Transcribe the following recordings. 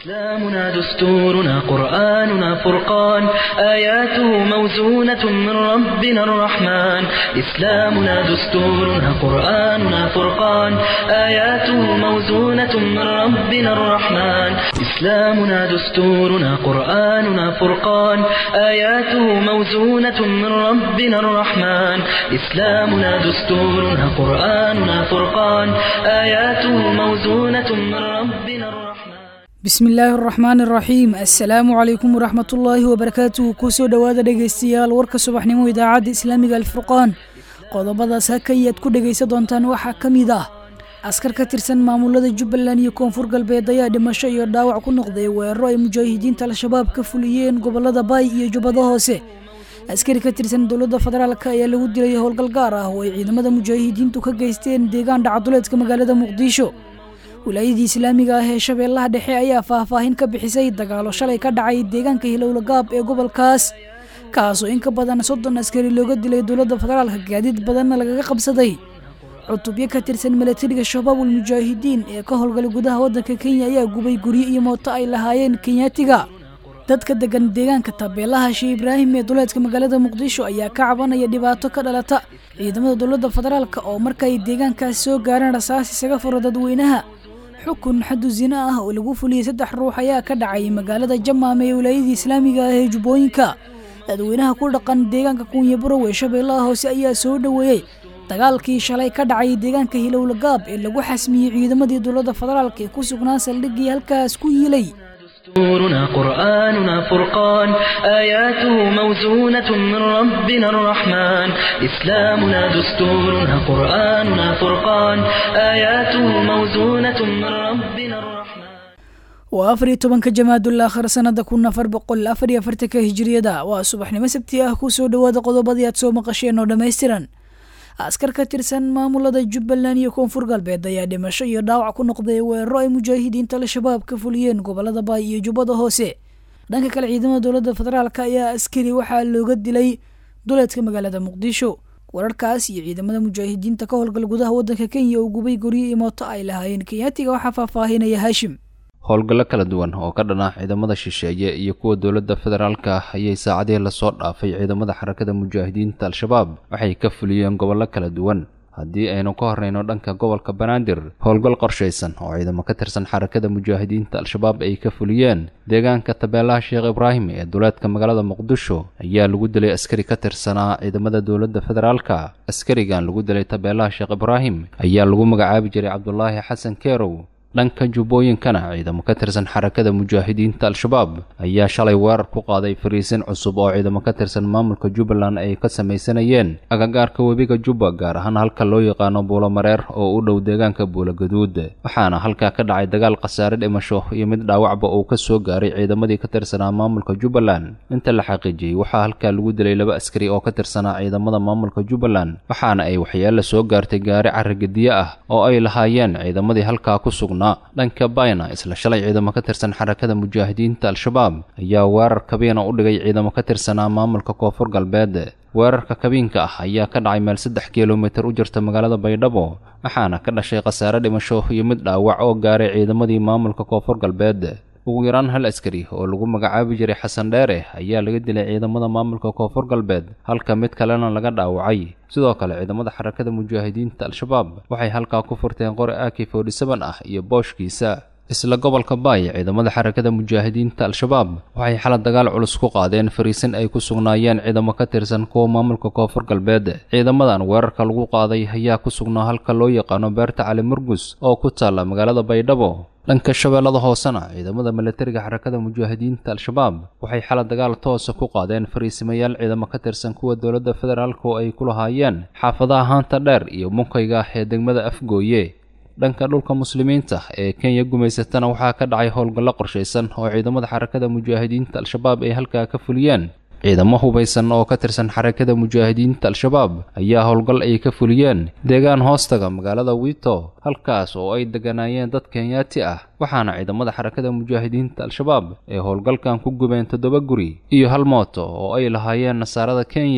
إسلامنا دستورنا قرآننا فرقان آياته موزونة من ربنا الرحمن إسلامنا دستورنا قرآننا فرقان آياته موزونة من ربنا الرحمن إسلامنا دستورنا قرآننا فرقان آياته موزونة من ربنا الرحمن إسلامنا دستورنا قرآننا فرقان آياته موزونة من ربنا الرحمن bismi illaahi araxmaani araxiim assalaamu calaykum waraxmatullaahi wabarakaatuhu kusoo dhowaada dhegaystayaal warka subaxnimo idaacadda islaamiga alfurqaan qodobadaas hakayaad ku dhegaysan doontaan waxaa ka mid ah askar ka tirsan maamulada jubbaland iyo koonfur galbeed ayaa dhimasho iyo dhaawac ku noqday weeraro ay mujaahidiinta al-shabaab ka fuliyeen gobolada baay iyo jubbada hoose askari ka tirsan dowladda federaalk ayaa lagu dilay howlgal gaar ah oo ay ciidamada mujaahidiintu ka geysteen deegaan dhacaduleedka magaalada muqdisho wilaayadii islaamiga ah ee shabeellaha dhexe ayaa faahfaahin ka bixisay dagaalo shalay ka dhacay deegaanka hilowlagaab ee gobolkaas kaasoo in ka badan soddon askari looga dilay dowladda federaalka gaadiid badanna lagaga qabsaday cutubyo ka tirsan milatariga shabaabul mujaahidiin ee ka howlgalay gudaha waddanka kenya ayaa gubay guryo iyo mooto ay lahaayeen kenyaatiga dadka degan deegaanka tabeelaha shee ibraahim ee duleedka magaalada muqdisho ayaa ka cabanaya dhibaato ka dhalata ciidamada dowladda federaalk oo markaay deegaankaas soo gaareen rasaas isaga furo dadweynaha xukun xadu zina ah oo lagu fuliyey saddex ruux ayaa ka dhacay magaalada jamaame ee wilaayadii islaamiga ah ee jubbooyinka dadweynaha ku dhaqan deegaanka kuunyaburow ee shabeellaha hoose ayaa soo dhoweeyey dagaalkii shalay ka dhacay deegaanka hilowlagaab ee lagu xasmiyey ciidamadii dowladda federaalk ee ku sugnaa saldhiggii halkaas ku yiilay دستورنا قرآننا فرقان آياته موزونة من ربنا الرحمن إسلامنا دستورنا قرآننا فرقان آياته موزونة من ربنا الرحمن waa afar iyo tobanka jamaadul aakhir sanada kun afar boqol afar iyo afartanka hijiriyada waa subaxnimo sabti ah kusoo dhowaada qodobadii aad soo maqasheen oo dhammaystiran askar ka tirsan maamulada jubbaland iyo koonfur galbeed ayaa dhimasho iyo dhaawac ku noqday weeraro ay mujaahidiinta al-shabaab ka fuliyeen gobolada baay iyo jubbada hoose dhanka kale ciidamada dowladda federaalk ayaa askari waxaa looga dilay duleedka magaalada muqdisho wararkaas iyo ciidamada mujaahidiinta ka howlgal gudaha waddanka kenya oo gubay guryo iyo mooto ay lahaayeen kenyaatiga waxaa faahfaahinaya haashim howlgallo kala duwan oo ka dhan ah ciidamada shisheeye iyo kuwa dowladda federaalka ah ayay saacadihii lasoo dhaafay ciidamada xarakada mujaahidiinta al-shabaab waxay ka fuliyeen gobollo kala duwan haddii aynu ka horreyno dhanka gobolka banaadir howlgal qorshaysan oo ciidamo ka tirsan xarakada mujaahidiinta al-shabaab ay ka fuliyeen deegaanka tabeelaha sheekh ibraahim ee duleedka magaalada muqdisho ayaa lagu dilay askari ka tirsanaa ciidamada dowladda federaalka askarigan lagu dilay tabeelaha sheekh ibraahim ayaa lagu magacaabi jiray cabdulaahi xasan keerow dhanka jubbooyinkana ciidamo ka tirsan xarakada mujaahidiinta al-shabaab ayaa shalay weerar ku qaaday fariisin cusub oo ciidamo ka tirsan maamulka jubbaland ay ka samaysanayeen agagaarka webiga jubba gaar ahaan halka loo yaqaano buulo mareer oo u dhow deegaanka buulo gaduud waxaana halkaa ka dhacay dagaal khasaare dhimasho iyo mid dhaawacba uu ka soo gaaray ciidamadii ka tirsanaa maamulka jubbaland inta la xaqiijiyey waxaa halkaa lagu dilay laba askari oo ka tirsanaa ciidamada maamulka jubbaland waxaana ay waxyeelo soo gaartay gaari carrigediye ah oo ay lahaayeen ciidamadii halkaa ku sugnaa dhanka bayna isla shalay ciidamo ka tirsan xarakada mujaahidiinta al-shabaab ayaa weerar kabiina u dhigay ciidamo ka tirsanaa maamulka koonfur galbeed weerarka kabiinka ah ayaa ka dhacay meel saddex kilomitir u jirta magaalada baydhabo waxaana ka dhashay khasaare dhimasho iyo mid dhaawac oo gaaray ciidamadii maamulka koonfur galbeed ugu yaraan hal askari oo lagu magacaabi jiray xasan dheere ayaa laga dilay ciidamada maamulka koonfur galbeed halka mid kalena laga dhaawacay sidoo kale ciidamada xarakada mujaahidiinta al-shabaab waxay halkaa ku furteen qori aki forty seven ah iyo booshkiisa isla gobolka baay ciidamada xarakada mujaahidiinta al-shabaab waxay xala dagaal culus ku qaadeen fariisin ay ku sugnaayeen ciidamo ka tirsan kuwa maamulka koonfur galbeed ciidamadan weerarka lagu qaaday ayaa ku sugnaa halka loo yaqaano beerta cali murgus oo ku taalla magaalada baydhabo dhanka shabeellada hoosena ciidamada milatariga xarakada mujaahidiinta al-shabaab waxay xala dagaal toosa ku qaadeen fariisimayaal ciidamo ka tirsan kuwa dowladda federaalk oo ay ku lahaayeen xaafadaha haanta dheer iyo munkayga ah ee degmada afgooye dhanka dhulka muslimiinta ee kenya gumaysatana waxaa ka dhacay howlgallo qorshaysan oo ciidamada xarakada mujaahidiinta al-shabaab ay halkaa ka fuliyeen ciidamo hubaysan oo ka tirsan xarakada mujaahidiinta al-shabaab ayaa howlgal ay ka fuliyeen deegaan hoostaga magaalada wiito halkaas oo ay degganaayeen dad kenyaati ah waxaana ciidamada xarakada mujaahidiinta al-shabaab ay howlgalkan ku gubeen toddoba guri iyo hal mooto oo ay lahaayeen nasaarada kenya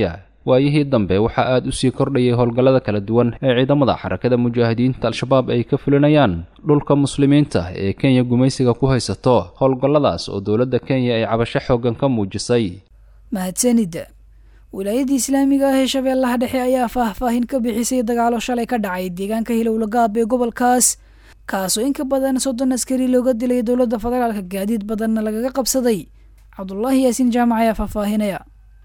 waayihii dambe waxaa aada u sii kordhayay howlgallada kala duwan ee ciidamada xarakada mujaahidiinta al-shabaab ay ka fulinayaan dhulka muslimiinta ee kenya gumaysiga ku haysato howlgalladaas oo dowladda kenya ay cabasho xooggan ka muujisay mahadsanida wilaayadii islaamiga ah ee shabeellaha dhexe ayaa faahfaahin ka bixisay dagaalo shalay ka dhacay deegaanka hilowlagaab ee gobolkaas kaasoo in ka badan soddon askari looga dilay dowladda federaalka gaadiid badanna lagaga qabsaday cabdulaahi yaasiin jaamac ayaa faahfaahinaya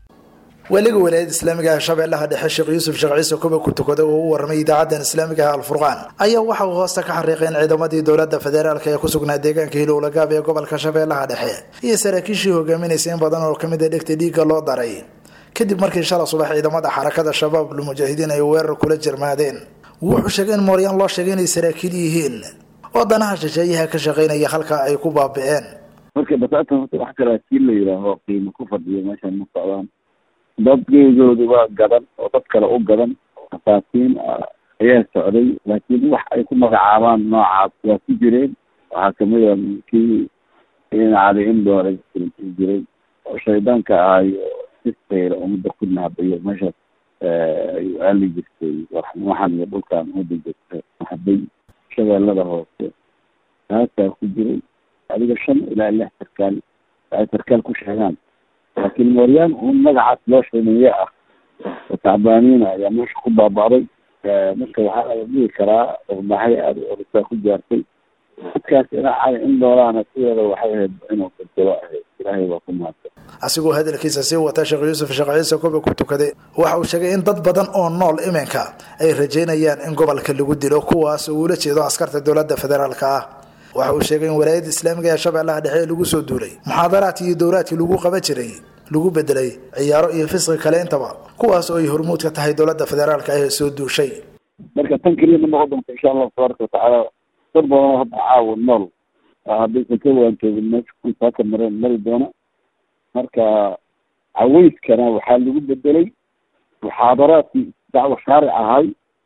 weliga walaayada islaamiga ah shabeellaha dhexe sheekh yuusuf sheekh ciise kuba ku tukaday oo u warramay idaacadan islaamiga ah alfurqaan ayaa waxa uu hoosta ka xariiqeen ciidamadii dowladda federaalka ee ku sugnaa deegaanka hilowlagaab ee gobolka shabeellaha dhexe iyo saraakiishii hogaaminaysa in badan oo kamid a dhegta dhiigga loo daray kadib markii shala subax ciidamada xarakada shabaab lmujaahidiin ay weerar kula jirmaadeen wuxuu sheegay in mooryaan loo sheegay inay saraakiil yihiin oo danaha shisheeyaha ka shaqaynaya halka ay ku baabi'een marka basaatan horta wax saraakiil la yidhaaho qiimo ku fadhiyo meeshan ma socdaan dadgeedoodi waa gadan oo dad kale u gadan asaatiin ayaa socday laakiin wax ay ku magacaabaan noocaas waa ku jireen waxaa kamid a kii cali indoore jiray oo shaydaanka ahayo sistayra umada ku nahabayo meeshaas ayuu aali jirtay waxan iyo dhulkan umada jirta nahabay shabeellada hoose taasaa ku jiray adiga shan ilaa lix sarkaal ay sarkaal ku sheegaan laakiin mooryaan un magacaas loo sheegaye ah oo tacbaaniina ayaa meesha ku baaba'day marka waxaa la dhihi karaa maxay aada orisaa ku gaartay dadkaas ilaa cali in doolaana sideeda waxay ahayd inuu bedelo ahayd ilaahay waa ku mahadsan asigoo hadalkiisa sii wata sheekh yuusuf sheekh ciise kuba ku tukaday waxa uu sheegay in dad badan oo nool iminka ay rajeynayaan in gobolka lagu dilo kuwaas uu ula jeedo askarta dowladda federaalka ah waxa uu sheegay in walaayada islaamiga ee shabeellaha dhexe lagu soo duulay muxaadaraadkii iyo dowlaadkii lagu qaban jiray lagu bedelay ciyaaro iyo fisqi kale intaba kuwaas oo ay hormuud ka tahay dowladda federaalka ee soo duushay marka tan keliya ma noqon doonta insha allahu tabaaraka watacaala dad badan oo hadda caawa nool haddaysan ka waantoogin meesha kusaaka mareen mari doona marka caweyskana waxaa lagu bedelay muxaadaraadkii dacwo shaaric ahay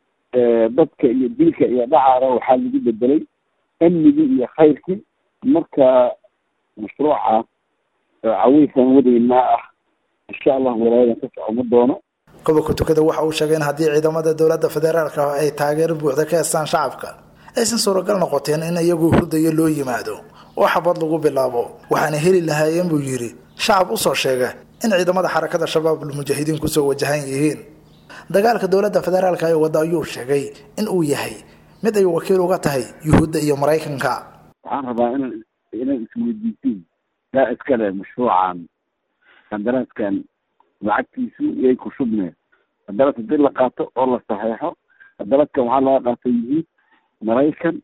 dadka iyo dilka iyo dhacaana waxaa lagu bedelay amnigii iyo khayrkii marka mashruuca caweyskan wadaynaa ah insha allah walaayadan ka socoma doono gobolka tukada waxa uu sheegay in haddii ciidamada dowladda federaalka ay taageero buuxda ka heestaan shacabka aysan suuragal noqoteen in iyagoo hurdayo loo yimaado oo xabad lagu bilaabo waxaana heli lahaayeen buu yidhi shacab usoo sheega in ciidamada xarakada shabaab lmujaahidiin kusoo wajahan yihiin dagaalka dowladda federaalka ee wadda ayuu sheegay in uu yahay mid ay wakiil uga tahay yuhuudda iyo maraykanka waxaan rabaa ina inay isweydiisiin yaa iskale mashruucan qandaraaskan lacagtiisu yay ku shubneen qandaraas hadii la qaato oo la saxeexo qandaraaskan waxaa laga qaatay yuhuud maraykan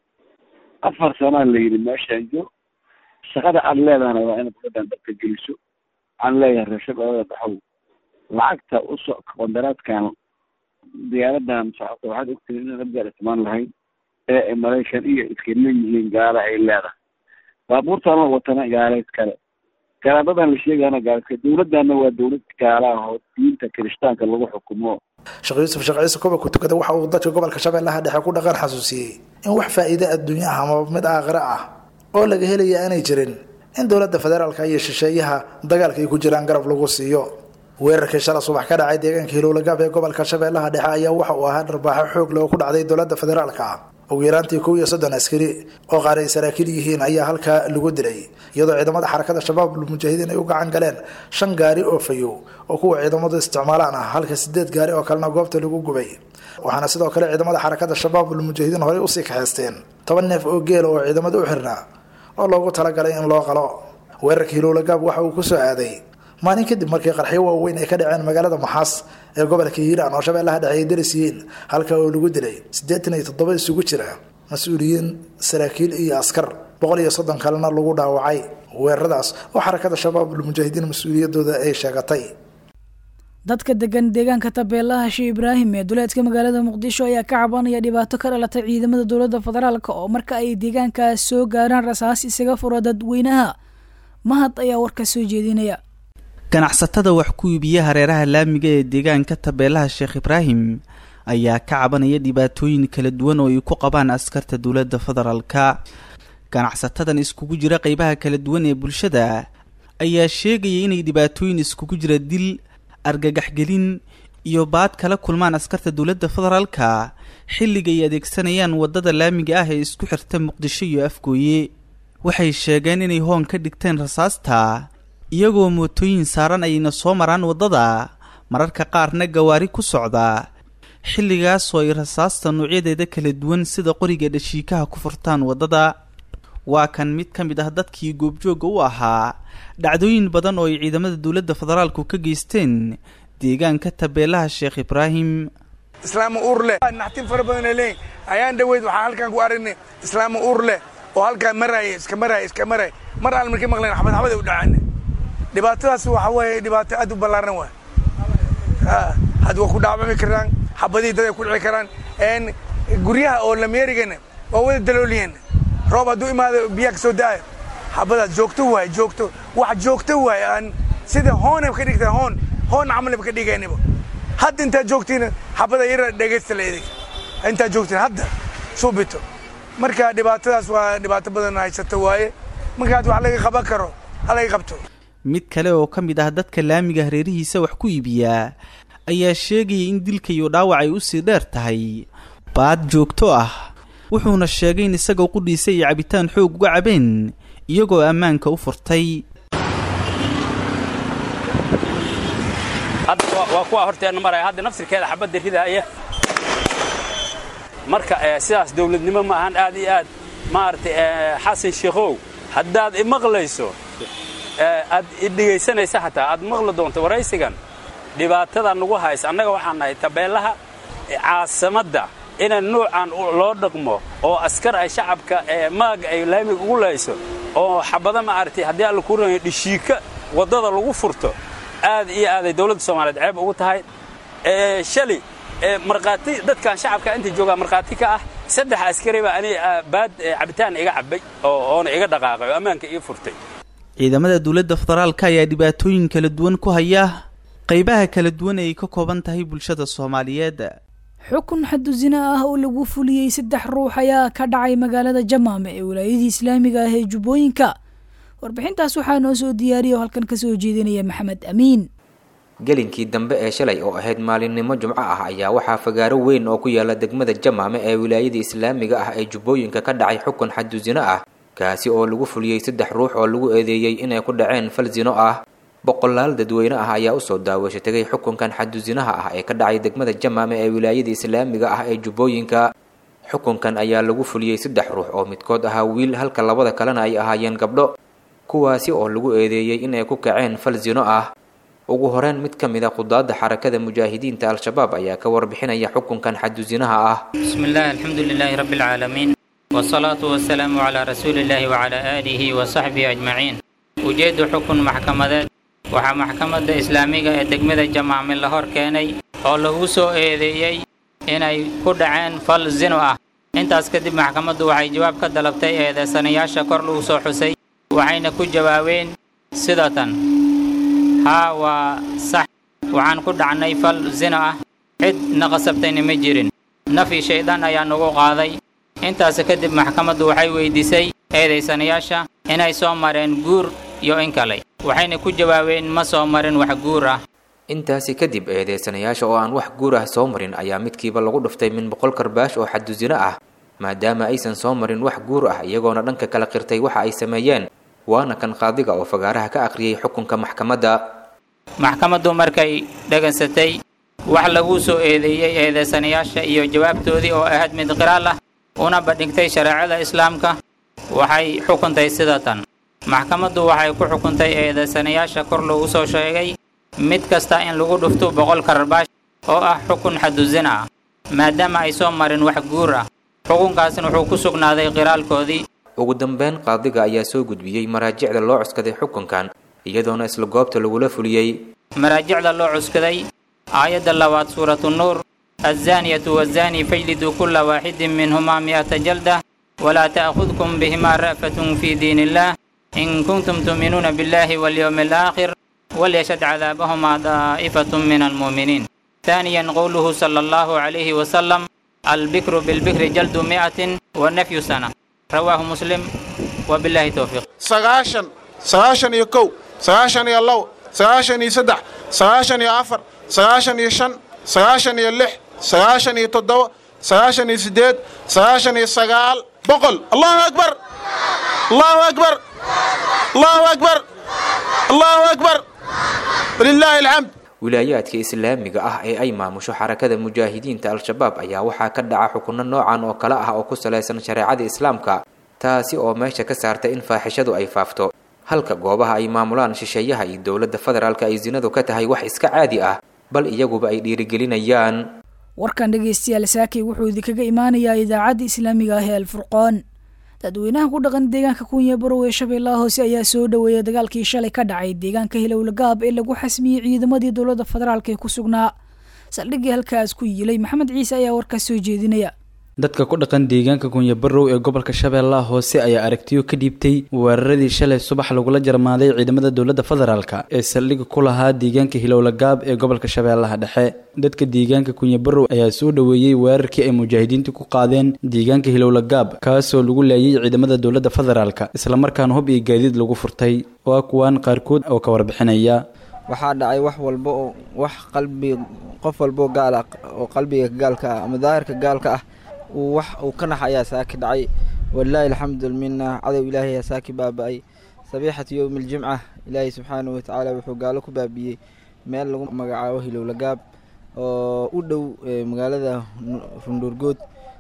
afar sanaa la yidhi meeshaan jo shaqada aad leedahana waa inaad gabadhan dadka geliso waxaan leeyahay reeshabeelada dhaxow lacagta uso qandaraaskan diyaaradan socota waxaad ogtihiin inaan abgaar ismaan lahayn ee maraykan iyo iska leeyihiin gaala ay leedahay baabuurtaan la watana gaaleed kale garaadadan la sheegayana gaalka dowladana waa dowlad gaala ah oo diinta kirishtaanka lagu xukumo sheekh yuusuf sheekh ciise kuba ku tukada waxa uu dadka gobolka shabeellaha dhexe ku dhaqan xasuusiyey in wax faa'iide adduunye ah ama mid aakhire ah oo laga helaya aanay jirin in dowladda federaalka iyo shisheeyaha dagaalka ay ku jiraan garab lagu siiyo weerarkii shala subax ka dhacay deegaanka hilowlagaab ee gobolka shabeellaha dhexe ayaa waxa uu ahaa dharbaaxo xoog leh oo ku dhacday dowladda federaalka ugu yaraantii kow iyo soddon askari oo qaar ay saraakiil yihiin ayaa halkaa lagu dilay iyadoo ciidamada xarakada shabaab mujaahidiin ay u gacan galeen shan gaari oo fayow oo kuwa ciidamadu isticmaalaan ah halka sideed gaari oo kalena goobta lagu gubay waxaana sidoo kale ciidamada xarakada shabaab mujaahidiin horey usii kaxaysteen toban neef oo geela oo ciidamada u xirnaa oo loogu talagalay in loo qalo weerarka hilowlagaab waxa uu kusoo aaday maalin kadib markii qarxyo waaweyn ay ka dhaceen magaalada maxaas ee gobolka hiiraan oo shabeellaha dhexe ay daris yihiin halka oo lagu dilay siddeetan iyo toddoba isugu jira mas-uuliyiin saraakiil iyo askar boqol iyo soddon kalena lagu dhaawacay weeraradaas oo xarakada shabaab mujaahidiin mas-uuliyadooda ay sheegatay dadka degan deegaanka tabeelaha shee ibraahim ee duleedka magaalada muqdisho ayaa ka cabanaya dhibaato ka dhalatay ciidamada dowladda federaalk oo marka ay deegaankaas soo gaaraan rasaas isaga fura dadweynaha mahad ayaa warka soo jeedinaya ganacsatada wax ku iibiya hareeraha laamiga ee deegaanka tabeelaha sheekh ibraahim ayaa ka cabanaya dhibaatooyin kala duwan oo ay ku qabaan askarta dowladda federaalka ganacsatadan iskugu jira qeybaha kala duwan ee bulshada ayaa sheegaya inay dhibaatooyin iskugu jira dil argagaxgelin iyo baad kala kulmaan askarta dowladda federaalka xilliga ay adeegsanayaan waddada laamiga ah ee isku xirta muqdisho iyo afgooye waxay sheegeen inay hoon ka dhigteen rasaasta iyagoo mootooyin saaran ayayna soo maraan waddada mararka qaarna gawaari ku socda xilligaasoo ay rasaasta noocyadeeda kala duwan sida qoriga dhashiikaha ku furtaan waddada waa kan mid ka mid ah dadkii goobjoogga u ahaa dhacdooyin badan oo ay ciidamada dowladda federaalku ka geysteen deegaanka tabeelaha sheekh ibraahim islaama uur leh naxtin fara badan leeyihin ayaan dhaweyd waxaan halkaan ku aragnay islaama uur leh oo halkaan maraaya iska maraaya iska maraaya mar aan markii maqleen xabad xabad ay u dhacaan dhibaatadaas waxa weeye dhibaato aad u ballaaran waay had waa ku dhaawami karaan xabadihii dad ay ku dhici karaan guryaha oo lameerigana waa wada dalooliyeen roob hadduu imaado biyaha ka soo da'ayo xabadaas joogto waay joogto wax joogto waay aan sida hoonay ka dhigtaa hoon hoon camalba ka dhigaynaba hadda intaad joogtiin xabada yara dhegaysta la edig intaad joogtiin hadda suubito marka dhibaatadaas waa dhibaato badan haysata waaye markaad wax laga qaban karo ha laga qabto mid kale oo ka mid ah dadka laamiga hareerihiisa wax ku iibiyaa ayaa sheegaya in dilka iyo dhaawac ay usii dheer tahay baad joogto ah wuxuuna sheegay in isagoo qudhiisa iyo cabitaan xoog uga cabeen iyagoo ammaanka u furtay waa kuwa horteenna maraya hadda nafsirkeeda xabadda ridaaya marka sidaas dawladnimo ma ahan aad iyo aad maaragtay xasan sheekhow haddaad imaqlayso aad idhegaysanaysa xataa aad maqli doonto waraysigan dhibaatada nagu haysa annaga waxaan nahay tabeellaha caasimadda ina nuucan loo dhaqmo oo askar ay shacabka maaga ay laamiga ugu layso oo xabada maaragtay haddii alla kuu ranayo dhishiika waddada lagu furto aad iyo aaday dawladda soomaaliyeed ceeb ugu tahay shali markhaati dadkan shacabka inta joogaa markhaati ka ah saddex askari baa ani baad cabitaan iga cabbay oo oona iga dhaqaaqay oo ammaanka ii furtay ciidamada dowladda federaalka ayaa dhibaatooyin kala duwan ku haya qaybaha kala duwan ay ka kooban tahay bulshada soomaaliyeed xukun xadu zina ah oo lagu fuliyey saddex ruux ayaa ka dhacay magaalada jamaame ee wilaayadii islaamiga ah ee jubbooyinka warbixintaas waxaa noo soo diyaariya oo halkan kasoo jeedinaya maxamed amiin gelinkii dambe ee shalay oo ahayd maalinimo jumco ah ayaa waxaa fagaaro weyn oo ku yaala degmada jamaame ee wilaayada islaamiga ah ee jubbooyinka ka dhacay xukun xadu zino ah kaasi oo lagu fuliyey saddex ruux oo lagu eedeeyey inay ku dhaceen fal zino ah boqolaal dadweyne ah ayaa usoo daawasho tegay xukunkan xadu zinaha ah ee ka dhacay degmada jamaame ee wilaayada islaamiga ah ee jubbooyinka xukunkan ayaa lagu fuliyey saddex ruux oo midkood ahaa wiil halka labada kalena ay ahaayeen gabdho kuwaasi oo lagu eedeeyey inay ku kaceen fal zino ah ugu horeyn mid ka mid a qudaadda xarakada mujaahidiinta al-shabaab ayaa ka warbixinaya xukunkan xadu zinaha ah بسم الله الحمد لله رب العالمين والصلاة والسلام على رسول الله وعلى آله وصحبه أجمعين ujeedu xukun maxkamadeed waxaa maxkamadda islaamiga ee degmada jamaame la hor keenay oo lagu soo eedeeyey inay ku dhaceen fal zino ah intaas kadib maxkamaddu waxay jawaab ka dalabtay eedeysanayaasha kor lagu soo xusay waxayna ku jawaabeen sida tan haa waa sax waxaan ku dhacnay fal zino ah cid na qasabtayna ma jirin nafi shaydaan ayaa nagu qaaday intaas kadib maxkamaddu waxay weydiisay eedaysanayaasha inay soo mareen guur iyo in kale waxayna ku jawaabeen ma soo marin wax guur ah intaasi kadib eedeysanayaasha oo aan wax guur ah soo marin ayaa midkiiba lagu dhuftay min boqol karbaash oo xadu zino ah maadaama aysan soo marin wax guur ah iyagoona dhanka kala qirtay waxa ay sameeyeen waana kan qaadiga oo fagaaraha ka akhriyey xukunka maxkamadda maxkamaddu markay dhegansatay wax lagu soo eedeeyey eedeysanayaasha iyo jawaabtoodii oo ahayd mid qiraal ah una bandhigtay shareecada islaamka waxay xukuntay sida tan maxkamaddu waxay ku xukuntay eedeysanayaasha kor lagu soo sheegay mid kasta in lagu dhufto boqol karbaash oo ah xukun xadu zina ah maadaama ay soo marin wax guur ah xukunkaasna wuxuu ku sugnaaday qiraalkoodii ugu dambeyn qaadiga ayaa soo gudbiyey maraajicda loo cuskaday xukunkan iyadoona isla goobta lagula fuliyey maraajicda loo cuskaday aayadda labaad suuratu nuur azzaaniyatu waazzaani fajliduu kulla waaxidin minhumaa mi'ata jalda walaa ta'khudkum bihimaa ra'fatun fii diin illaah in kuntum tu'minuuna billahi walyowmi alaakhir walyashhad cadaabahumaa daa'ifatun min almu'miniin ثانيا قوله صلى الله عليه وسلم البكر بالبكر جلد مئة ونفي سنة رواه مسلم وبالله توفيق sagaashan sagaashan iyo kow sagaashan iyo labo sagaashan iyo saddex sagaashan iyo afar sagaashan iyo shan sagaashan iyo lix sagaashan iyo toddoba sagaashan iyo siddeed sagaashan iyo sagaal boqol allahu akbar allahu akbar allahu akbar allahu akbar walilaahi alxamd wilaayaadka islaamiga ah ee ay maamusho xarakada mujaahidiinta al-shabaab ayaa waxaa ka dhaca xukunno noocan oo kale ah oo ku salaysan shareecada islaamka taasi oo meesha ka saarta in faaxishadu ay faafto halka goobaha ay maamulaan shisheeyaha iyo dowladda federaalka ay sinadu ka tahay wax iska caadi ah bal iyaguba ay dhiirigelinayaan warkan dhegaystayaal saakay wuxuu idinkaga imaanayaa idaacadda islaamiga ah ee alfurqaan dadweynaha ku dhaqan deegaanka kunya barow ee shabeellaha hoose ayaa soo dhoweeyay dagaalkii shalay ka dhacay deegaanka hilowlagaab ee lagu xasmiyey ciidamadii dowladda federaalk ee ku sugnaa saldhiggii halkaas ku yiilay maxamed ciise ayaa warkaas soo jeedinaya dadka ku dhaqan deegaanka kunyabarow ee gobolka shabeellaha hoose ayaa aragtiyo ka dhiibtay weeraradii shalay subax lagula jarmaaday ciidamada dowladda federaalk ee saldhigga ku lahaa deegaanka hilowlagaab ee gobolka shabeellaha dhexe dadka deegaanka kunyabarow ayaa soo dhoweeyey weerarkii ay mujaahidiintu ku qaadeen deegaanka hilowlagaab kaasoo lagu laayay ciidamada dowladda federaalk islamarkaana hub iyo gaadiid lagu furtay waa kuwaan qaarkood oo ka warbixinaya waxaa dhacay wax walba oo wax qalbi qof walboo gaal ah oo qalbiga gaalka ah ama daahirka gaalka ah uu wax uu ka nax ayaa saaki dhacay walilaahi alxamdu mina cadow ilaahay ayaa saaki baaba-ay sabiixatu yowmi aljimca ilaahay subxaanahu watacaala wuxuu gaalo ku baabiiyey meel lagu magacaabo hilowlagaab oo u dhow magaalada rundhuurgood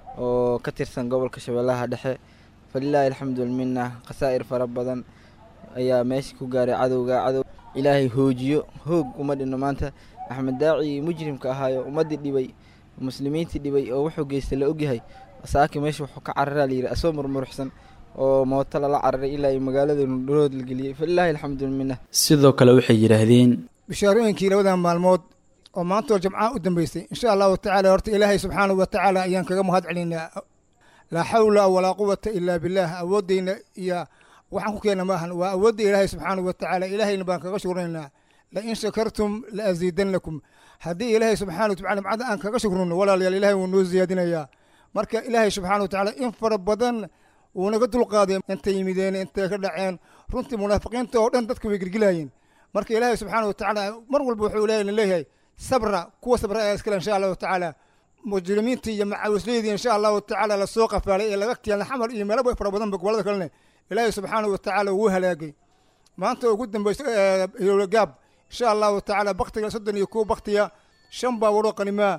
oo ka tirsan gobolka shabeellaha dhexe falilaahi alxamdu mina khasaa'ir fara badan ayaa meesha ku gaaray cadowga cadow ilaahay hoojiyo hoog uma dhino maanta axmed daaci mujrimka ahaayo ummaddii dhibay muslimiintii dhibay oo wuxuu geystay la ogyahay saaki meesha wuxuu ka cararaa layidhi asoo murmuruxsan oo mooto lala cararay ilaa ay magaalada nudhurood la geliyey falilaahi alxamdu mina sidoo kale waxay yidhaahdeen bishaarooyinkii labadan maalmood oo maanta oo jamcaha u dambeysay insha allahu tacaala horta ilaahay subxaanahu watacaala ayaan kaga mahad celinaa laa xawla walaa quwata ilaa billaah awooddeyna iyo waxaan ku keena maahan waa awoodda ilaahay subxaanahu watacaala ilaahayna baan kaga shukrinaynaa lain shakartum la asiidannakum haddii ilaahay subxana watacala macada aan kaga shukrino walaalayaal ilahay wuu noo siyaadinayaa marka ilaahay subxana watacaala in fara badan wuu naga dulqaaday intay yimideen intay ka dhaceen runtii munaafiqiinta oo dhan dadka way girgilaayeen marka ilaahay subxaana watacaala mar walba wuxuu ilahay leeyahay sabra kuwa sabra ayaa iskale insha allahu tacaala mujrimiintii iyo macaawisleydii insha allahu tacaala lasoo qafaalay ee laga tiyaalna xamar iyo meelo fara badanba gobolada kalene ilaahay subxaanahu watacaala wuu halaagay maanta ugu dambeysa hilowlagaab insha allahu tacaala baktiga soddon iyo kow baktiya shan baawaroo qanimaa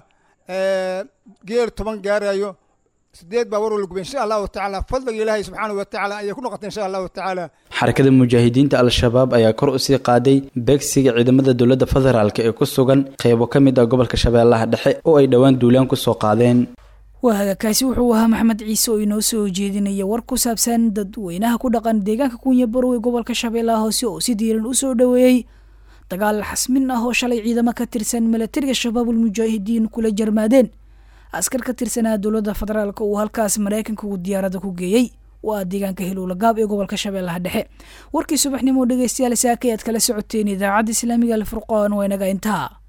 geel toban gaarayo sideed baawaroo la gubay insha allahu tacaala fadliga ilaahay subxaanahu watacaala ayay ku noqotay insha allahu tacaala xarakada mujaahidiinta al-shabaab ayaa kor usii qaaday beegsiga ciidamada dowladda federaalk ee ku sugan qeybo ka mid ah gobolka shabeellaha dhexe oo ay dhowaan duulaan kusoo qaadeen waagakaasi wuxuu ahaa maxamed ciise oo inoo soo jeedinaya war ku saabsan dadweynaha ku dhaqan deegaanka kunya barow ee gobolka shabeellaha hoose oo si diiran u soo dhoweeyey dagaal xasmin ah oo shalay ciidamo ka tirsan milatariga shabaabul mujaahidiin kula jarmaadeen askar ka tirsanaa dowladda federaalk uu halkaas maraykanka uu diyaaradda ku geeyey waa deegaanka hilowlagaab ee gobolka shabeellaha dhexe warkii subaxnimo dhegeystayaal saaka ayaad kala socoteen idaacadda islaamiga alfurqaan waa inaga intaa